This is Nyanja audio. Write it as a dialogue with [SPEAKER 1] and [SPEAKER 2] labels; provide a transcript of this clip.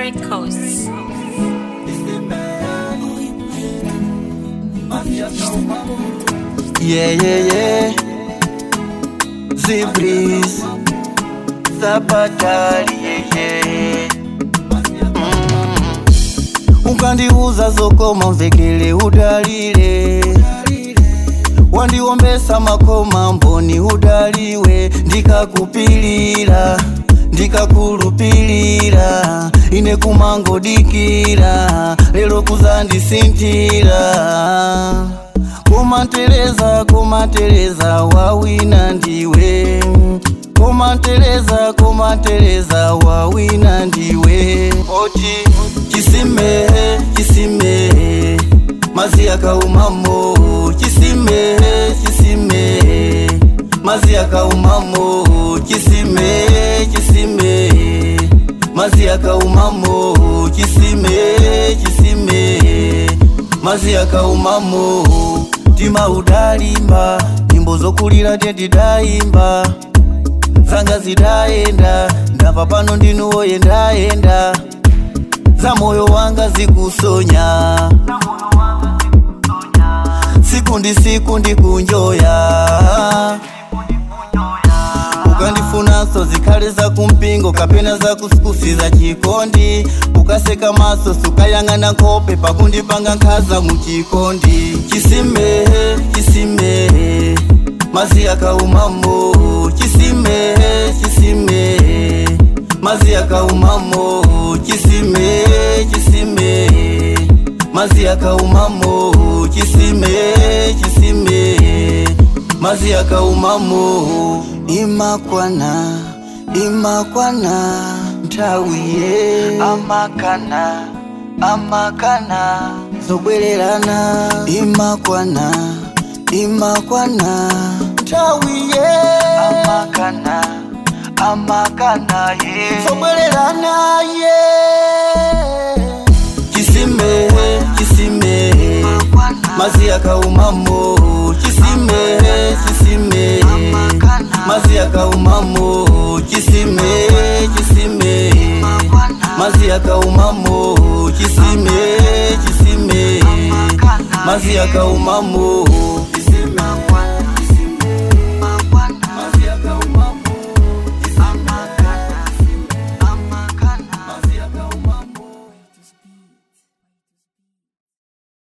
[SPEAKER 1] Records.
[SPEAKER 2] Yeah, yeah, yeah. Zibris. Zapatali, yeah, yeah. Mm. Ukandiuza zokoma mvekele udalile wandiombesa makoma mboni udaliwe ndikakupilira ndikakulupilira ine kumangodikira lero kuzandisintira komanteleza komanteleza wawina ndiwe komanteleza komanteleza wawina ndiwe oti chisime chisime mazi akaumamo chisime chisime mazi akaumamo chisime chisime mazi akaumamo chisime chisime mazi akaumamo tima udalimba nyimbo zokulira tendidayimba zanga zidayenda ndapa pano ndinuwoye ndayenda za moyo wanga zikusonya siku ndi siku ndikunjoya ukandifunanso zikhale za kumpingo kapena za kusikusi za chikondi ukaseka maso sukayang'ana nkhope pakundipanga nkhaza muchikondi chisime chisime mazi akaumamo chisime chisime mazi akaumamo chisime chisime mazi akaumamo chisime chisime mazi akaumamo imakwana imakwana nthawiye amakana amakana zobwererana imakwana imakwana nthawiye amakana amakana ye zobwererana ye chisime chisime mazi akaumamo chisime chisime mazi akaumamo chisime chisime mazi akaumamo chisime chisime mazi akaumamo